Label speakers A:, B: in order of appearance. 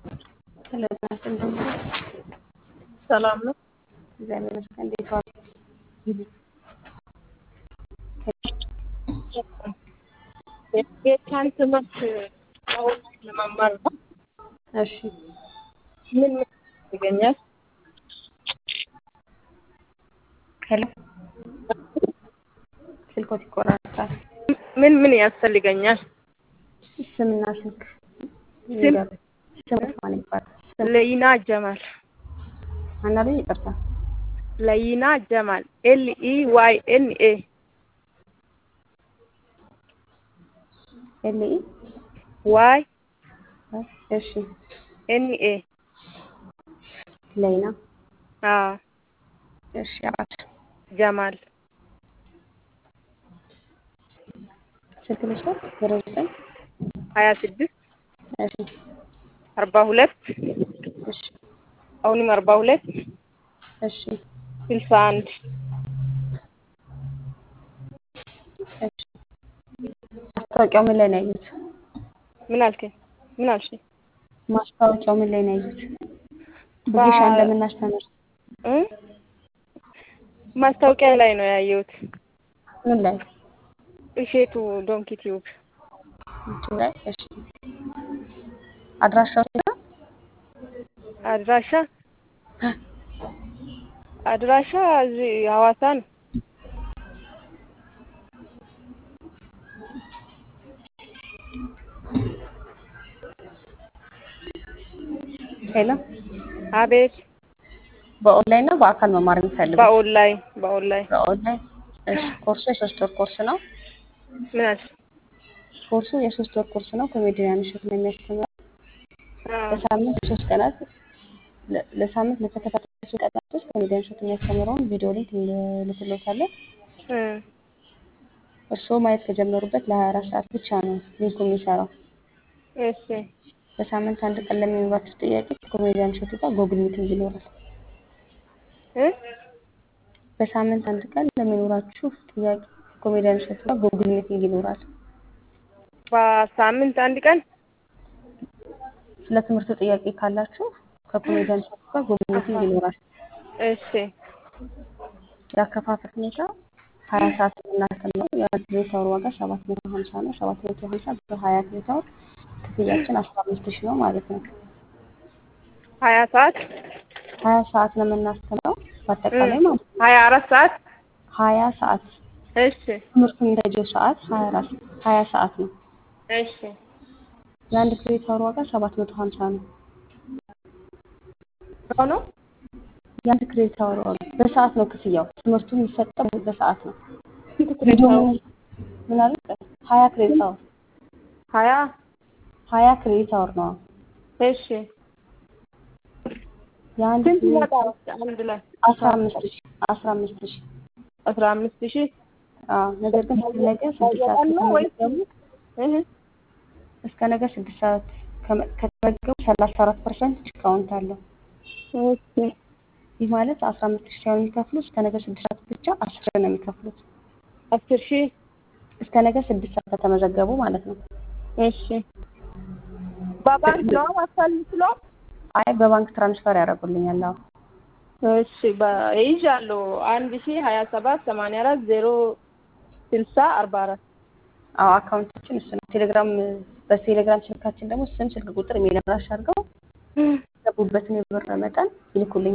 A: ሄሎ ጤና ይስጥልኝ።
B: ሰላም ነው።
A: እግዚአብሔር ይመስገን። እንዴት ዋሉ?
B: የጌታን ትምህርት አሁን ለመማር ነው።
A: እሺ
B: ምን ምን ይገኛል?
A: ሄሎ ስልኮት ይቆራረጣል።
B: ምን ምን ያስፈልገኛል?
A: ስምና ስልክ
B: ስም
A: ይንገሩ። ስምት ማን ይባላል? ስም
B: ለይና ጀማል
A: አናሉ ይቅርታ።
B: ለይና ጀማል ኤል ኢ ዋይ ኤን ኤ
A: ኤልኢ
B: ዋይ
A: እሺ
B: ኤን ኤ
A: ለይና
B: አዎ
A: እሺ አራት
B: ጀማል
A: ስልክ ልስጥ ዜሮ ዘጠኝ
B: ሀያ ስድስት
A: እሺ
B: አርባ ሁለት
A: እሺ
B: አሁንም አርባ ሁለት
A: እሺ
B: ስልሳ አንድ
A: እሺ ማስታወቂያው ምን ላይ ነው ያዩት?
B: ምን አልከኝ? ምን አልሽኝ?
A: ማስታወቂያው ምን ላይ ነው ያዩት? ብጌሻ
B: ባ-
A: እንደምናስተምር
B: እ ማስታወቂያ ላይ ነው ያየሁት።
A: ምን ላይ
B: እሼቱ ዶንኪ ቲዩብ
A: ዩቲዩብ ላይ እሺ አድራሻው የት ነው?
B: አድራሻ አድራሻ እዚህ ሐዋሳ ነው።
A: ሄሎ
B: አቤት
A: በኦንላይን ነው በአካል መማር የሚፈልጉት?
B: በኦንላይን በኦንላይን
A: በኦንላይን እሺ ኮርሱ የሶስት ወር ኮርስ ነው።
B: ምን አልሽ?
A: ኮርሱ የሶስት ወር ኮርስ ነው። ኮሜዲያን እሸቱ ነው የሚያስተምረው።
B: አዎ
A: ለሳምንት ሶስት ቀናት ለ- ለሳምንት ለተከታታይ ሶስት ቀናት ውስጥ ኮሜዲያን እሸቱ የሚያስተምረውን ቪዲዮ ሊንክ እንልክሎታለን።
B: እ
A: እርስዎ ማየት ከጀመሩበት ለሀያ አራት ሰዓት ብቻ ነው ሊንኩ የሚሰራው።
B: እሺ
A: በሳምንት አንድ ቀን ለሚኖራችሁ ጥያቄ ከኮሜዲያን እሸቱ ጋር ጎግል ሚቲንግ ይኖራል።
B: እ
A: በሳምንት አንድ ቀን ለሚኖራችሁ ጥያቄ ከኮሜዲያን እሸቱ ጋር ጎግል ሚቲንግ ይኖራል።
B: በሳምንት አንድ ቀን
A: ስለ ትምህርቱ ጥያቄ ካላችሁ ከኮሜዲያን እሸቱ ጋር ጎግል ሚቲንግ ይኖራል።
B: እሺ
A: የአከፋፈል ሁኔታ ሀያ ሰዓት የምናስተምረው የአንድ ክሬዲት አወር ዋጋ ሰባት መቶ ሀምሳ ነው። ሰባት መቶ ሀምሳ በሀያ ክሬዲት አወር ክፍያችን አስራ አምስት ሺህ ነው ማለት ነው።
B: ሀያ ሰዓት
A: ሀያ ሰዓት ነው የምናስተምረው በአጠቃላይ ማለት ነው።
B: ሀያ አራት ሰዓት
A: ሀያ ሰዓት
B: እሺ
A: ትምህርቱ የሚፈጀው ሰዓት ሀያ አራት ሀያ ሰዓት ነው።
B: እሺ
A: የአንድ ክሬዲት አወር ዋጋ ሰባት መቶ ሀምሳ ነው።
B: ሆኖ
A: የአንድ ክሬዲት አወር ዋጋ በሰዓት ነው ክፍያው። ትምህርቱ የሚሰጠው በሰዓት ነው።
B: ስንት ክሬዲት
A: ቪዲዮ
B: አወር?
A: ምን ምን አለ? ሀያ ክሬዲት አወር
B: ሀያ
A: ሀያ ክሬዲት አወር ነው።
B: እሺ
A: የአንድ
B: ስንት
A: ክሬዲት
B: ይመጣል
A: አወር
B: አንድ ላይ?
A: አስራ አምስት ሺህ አስራ አምስት ሺህ
B: አስራ አምስት ሺህ
A: አዎ ነገር ግን እስከ ነገ ስድስት ሰዓት
B: በቀን ነው ወይስ
A: ከተመዘገቡ
B: እህ
A: እስከ ነገ ስድስት ሰዓት ከመ- ከተመዘገቡ ሰላሳ አራት ፐርሰንት ዲስካውንት አለው።
B: እሺ
A: ይህ ማለት አስራ አምስት ሺህ ሳይሆን የሚከፍሉት እስከ ነገ ስድስት ሰዓት ብቻ አስር ሺህ ነው የሚከፍሉት።
B: አስር ሺህ
A: እስከ ነገ ስድስት ሰዓት ከተመዘገቡ ማለት ነው።
B: እሺ በባንክ ነው ማስፋል የምችለው?
A: አይ በባንክ ትራንስፈር ያደርጉልኛል። አዎ
B: እሺ በ- ይይዛለሁ አንድ ሺህ ሀያ ሰባት ሰማንያ አራት ዜሮ ስልሳ አርባ አራት
A: አዎ አካውንታችን እሱ ነው። ቴሌግራም በቴሌግራም ስልካችን ደግሞ ስም፣ ስልክ ቁጥር የሚል አድራሻ አድርገው የገቡበትን የብር መጠን ይልኩልኛል።